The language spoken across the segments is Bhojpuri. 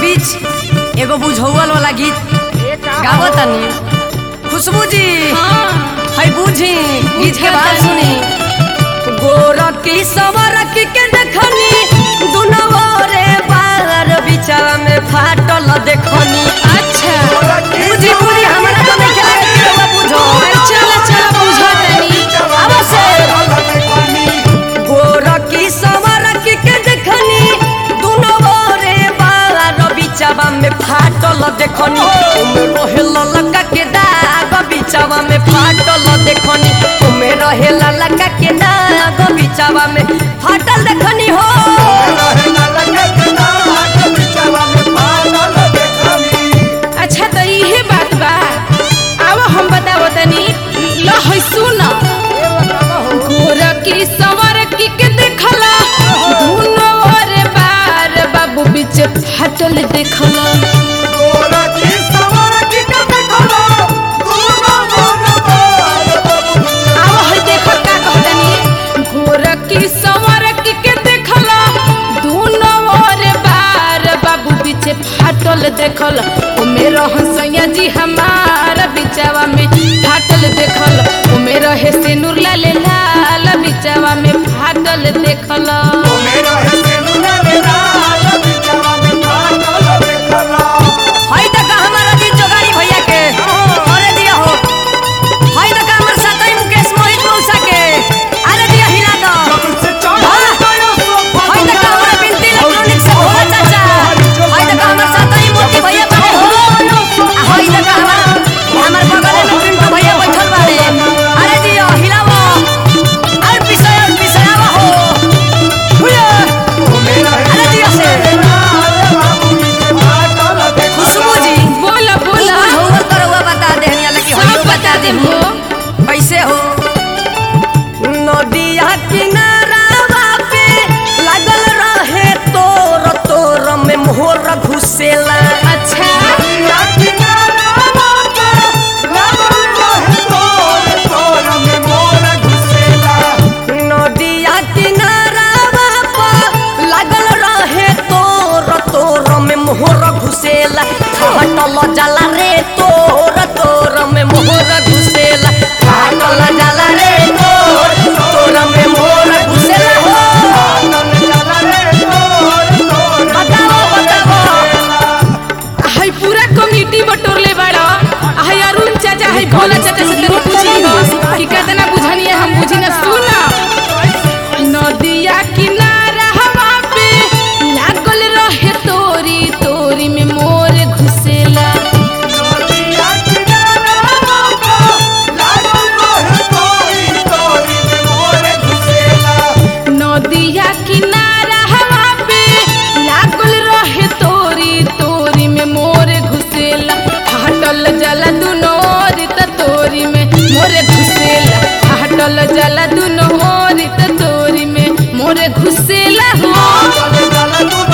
बीच एगो बुझौल वाला गीत गावो तनी खुशबू जी है बूझी गीत के बात सुनी गोरकी सवरकी के देखनी दुनवा रे बार बिचारा में फाटल देखनी अच्छा बूझी बूझी हमरा तो नहीं खेला के रउआ बुझो चल चल बुझा तनी अवश्य गोरकी सवरकी के देखनी दुनवा रे बार बिचारा में फाटल देखनी ओमे रहेल लगा के दाग बिचावा में फाटल देखनी ओमे रहेल लगा के दाग बिचावा में फाटल देखनी हो अच्छा तो इहे बात बा अब हम बतावो तनी ल है सुन गोरकी सवरकी के देखला दुनो रे बार बाबू बीच फाटल देखला अब है देखो का कहतनी गोरकी सवरकी के देखला दुनो रे बार बाबू बीच फाटल देखल ओ मेरो हंसैया जी हमार बिचावा में फाटल देखल ओ मेरो हे सिनुर लाल लाल बिचावा में फाटल देखल हई तक हमारा जी जोगाड़ी भैया के अरे दिया हो हई तक हमर साथी मुकेश मोहित मौसा के अरे दिया हिला दो हई तक हमारा बिनती इलेक्ट्रॉनिक से भोला चाचा हई तक हमर साथी मोती भैया बारे हो आ हई तक हमार हमर बगल में पिंटू भैया बैठल बारे अरे दिया हिलावो और पिसय और पिसयावा हो हुया अरे दिया से खुशबू जी बोला बोला बुझौल करौआ बता देहनी लगी सब होइयो बता दे हो कैसे हो नदिया किनारावा पे लागल रहे तोर तोर में मोहर घुसेला अच्छा नदिया किनारावा पे लागल रहे तोर तोर में मोहर घुसेला हटल जाला रे तोर तोर में मोहर घुसेला हटल जाला रे तोर तोर में मोहर घुसेला हो बताओ बताओ हाय पूरा कमिटी बटोरले बाड़ा हाय अरुण चाचा हाय भोला चाचा से तेरे पूछी हो कि कितना बुझनी है हम बुझी ना सुना नदिया किनारा हवा पे लागल रहे तोरी तोरी में मोर घुसेला नदिया किनारा हवा पे लागल रहे तोरी तोरी में मोर घुसेला हटल जला दुनो ओरी त तोरी में मोर घुसेला हटल जला दुनो ओरी त तोरी में मोर घुसेला हो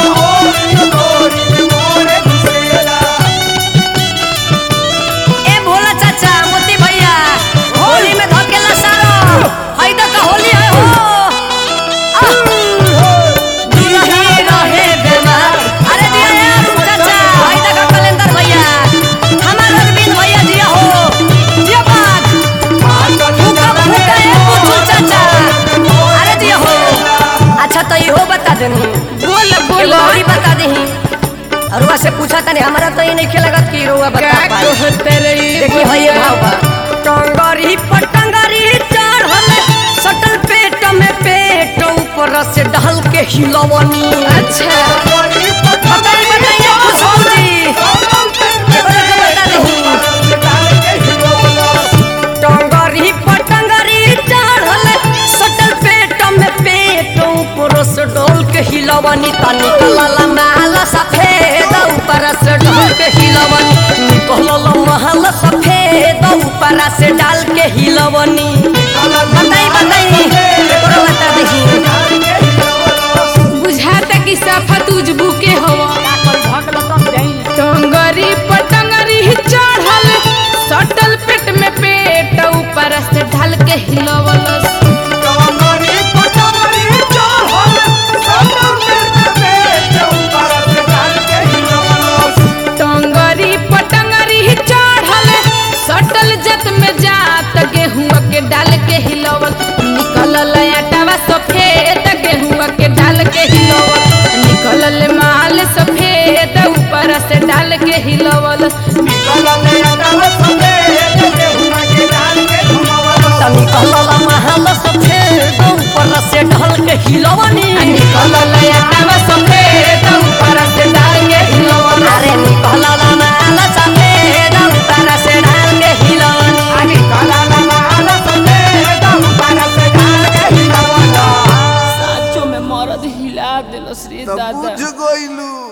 ए भोला चाचा मोती भैया होली में धकेला सारो हई त का होली है हो आह! दुल्ही रहे बेमार अरे दिया यार चाचा हई त का कलेंदर भैया हमार अरविंद भैया दिया हो दिया बात फूका फूका ए पुतू चाचा अरे दिया हो अच्छा तो इहो बता देनी बोल एगो बोल औरी बता देही अरुआ से पूछा तनी हमरा तो ये नहीं खेलगत कि रुआ का बता पाई कहत रही देखी भैया भाव बा टंगरी पटंगरी चढ़ल सटल पेट में पेट ऊपर से ढल के हिलवनी अच्छा बताई बताइए खुशबू जी एगो एगो बता देही टंगरी पटंगरी चढ़ल सटल पेट में पेट ऊपर से ढल के हिलवनी तनी कलला महल सफेद ऊपर से ढल के हिलवनी निकलल महल सफेद ऊपर से डाल के हिलवनी बताई बताई एकरो बता देही बुझाता कि सफा तुझबू के हवा टंगरी पटंगरी चढ़ल सटल पेट में पेट ऊपर से ढल के हिलवलस हिलवनी निकलल आटावा सफेद ऊपर से डाल के हिलवनी अरे निकलल माल सफेद ऊपर से डाल के हिलवनी साचो में मरद हिला दिलस रे तब दादा बुझ गइलू